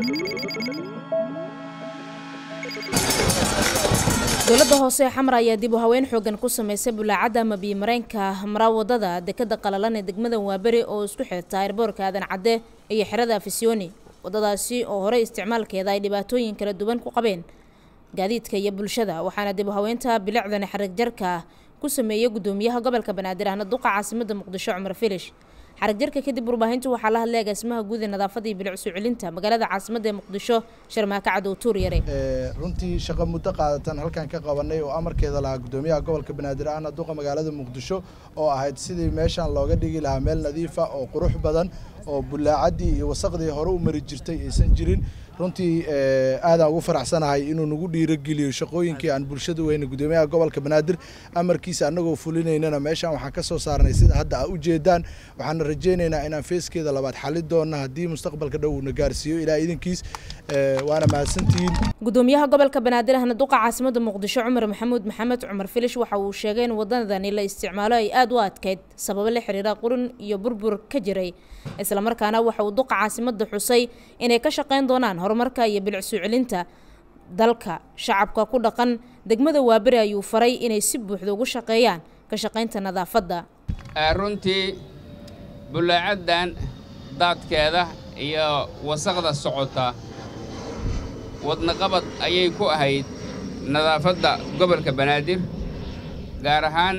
dowladda hoose ee xamar ayaa dib u haweyn xoogan ku sameysay bulaacadda ama biyomareenka maraa wadada dekada qalalan ee degmada waaberi oo isku xirta airboorka aadan cadde iyo xerada afisyooni wadadaasi oo horey isticmaalkeeda ay dhibaatooyin kala duwan ku qabeen gaadiidka iyo bulshada waxaana dib u haweynta bilicdan xarig jarka ku sameeyey gudoomiyaha gobolka banaadir ahna duqa caasimada muqdisho cumar filish xarig jarka kadib warbaahintu waxaa la hadlay agaasimaha guud ee nadaafada iyo bilic soo celinta magaalada caasimada ee muqdisho sharmaaka cadow tuur yare runtii shaqo muddo qaadatan halkan ka qabanay oo amarkeeda lahaa gudoomiyaha gobolka banaadir ahna duqa magaalada muqdisho oo ahayd sidii meeshan looga dhigi lahaa meel nadiifa oo qurux badan oo bulaacadii iyo wasaqdii hore u mari jirtay aysan jirin runtii aadaan ugu faraxsanahay inuu nagu dhiirogeliyo shaqooyinkii aan bulshada weyne gudoomiyaha gobolka banaadir amarkiisa annagoo fulinaynana meeshaan waxaan ka soo saarnay sida hadda aa ujeedaan waxaana rajaynaynaa inaan feeskeeda labaad xali doonna haddii mustaqbalka dhow uuna gaarsiiyo ilaa idinkiis waana mahadsantihiin gudoomiyaha gobolka banaadir ahna duqa caasimada muqdisho cumar maxamuud maxamed cumar filish waxa uu sheegay in wadadani la isticmaalo ay aada u adkeyd sababo la xiriira qurun iyo burbur ka jiray islamarkaana waxa uu duqa caasimada xusay inay ka shaqeyn doonaan horumarka iyo bilic soo celinta dalka shacabka ku dhaqan degmada waaberi ayuu faray inay si buuxda ugu shaqeeyaan ka shaqaynta nadaafadda runtii bulaacaddan daadkeeda iyo wasaqda socota wadnaqabad ayay ku ahayd nadaafadda gobolka banaadir gaar ahaan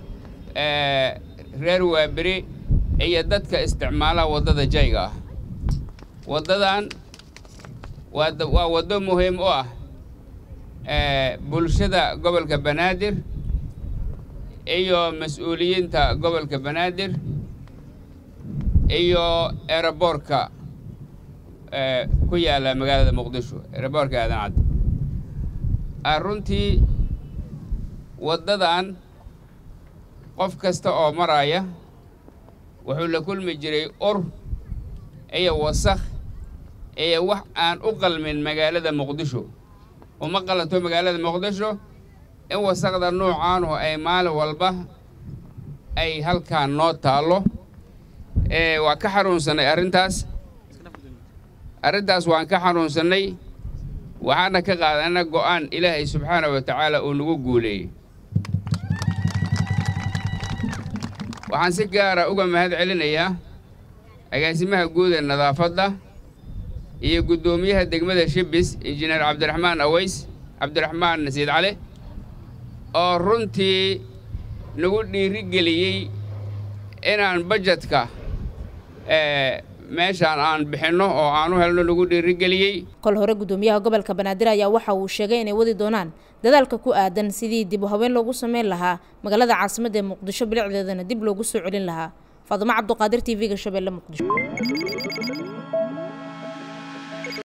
reer waaberi iyo dadka isticmaala waddada jayga ah waddadan waa waddo muhiim u ah bulshada gobolka banaadir iyo mas-uuliyiinta gobolka banaadir iyo eeraboorka ku yaalla magaalada muqdisho eeraboorka aadan cadde runtii waddadan qof kasta oo maraya wuxuu la kulmi jiray ur iyo wasakh iyo wax aan u qalmin magaalada muqdisho uma qalanto magaalada muqdisho in wasaqda noocaanuhu ay maalin walba ay halkaan noo taallo waa ka xanuunsannay arrintaas arrintaas waan ka xanuunsannay waxaana ka qaadana go'aan ilaahay subxaana wa tacaala uu nagu guuleeyey waxaan si gaara uga mahad celinayaa agaasimaha guud ee nadaafadda iyo guddoomiyaha degmada shibis injineer cabdiraxmaan aweys cabdiraxmaan nasiid cali oo runtii nagu dhiirigeliyey inaan bajetka meeshaan aan bixinno oo aan u helno nagu dhiirigeliyey kol hore gudoomiyaha gobolka banaadir ayaa waxa uu sheegay inay wadi doonaan dadaalka ku aadan sidii dib u haween loogu sameyn lahaa magaalada caasimadda ee muqdisho bilicdeedana dib loogu soo celin lahaa faadumo cabduqaadir t v-ga shabeelle muqdisho